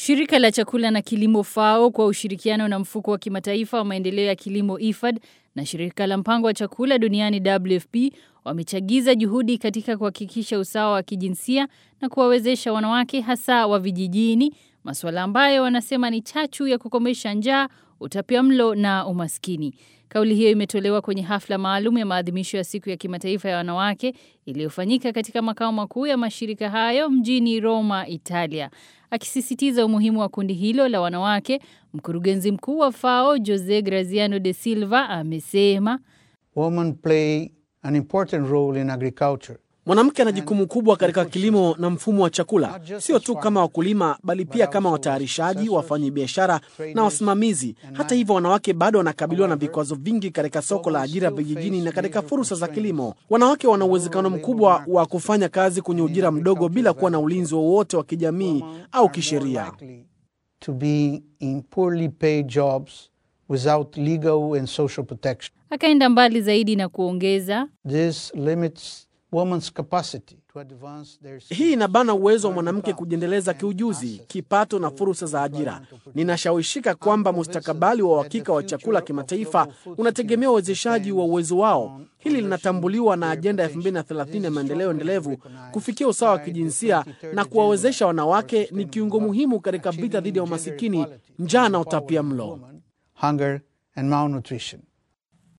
Shirika la chakula na kilimo FAO kwa ushirikiano na mfuko wa kimataifa wa maendeleo ya kilimo IFAD na shirika la mpango wa chakula duniani WFP wamechagiza juhudi katika kuhakikisha usawa wa kijinsia na kuwawezesha wanawake hasa wa vijijini, masuala ambayo wanasema ni chachu ya kukomesha njaa, utapiamlo na umaskini. Kauli hiyo imetolewa kwenye hafla maalum ya maadhimisho ya siku ya kimataifa ya wanawake iliyofanyika katika makao makuu ya mashirika hayo mjini Roma, Italia. Akisisitiza umuhimu wa kundi hilo la wanawake, mkurugenzi mkuu wa FAO Jose Graziano de Silva amesema Women play an important role in agriculture. Mwanamke ana jukumu kubwa katika kilimo na mfumo wa chakula, sio tu kama wakulima, bali pia kama watayarishaji, wafanyabiashara na wasimamizi. Hata hivyo, wanawake bado wanakabiliwa na vikwazo vingi katika soko la ajira vijijini na katika fursa za kilimo. Wanawake wana uwezekano mkubwa wa kufanya kazi kwenye ujira mdogo bila kuwa na ulinzi wowote wa kijamii au kisheria. To be in poorly paid jobs without legal and social protection. Akaenda mbali zaidi na kuongeza, This limits women's capacity to advance their Hii inabana uwezo wa mwanamke kujiendeleza kiujuzi, kipato na fursa za ajira. Ninashawishika kwamba mustakabali wa uhakika wa chakula kimataifa unategemea uwezeshaji wa uwezo wao. Hili linatambuliwa na ajenda ya 2030 ya maendeleo endelevu. Kufikia usawa wa kijinsia na kuwawezesha wanawake ni kiungo muhimu katika vita dhidi ya umasikini, njaa na utapiamlo. hunger and malnutrition.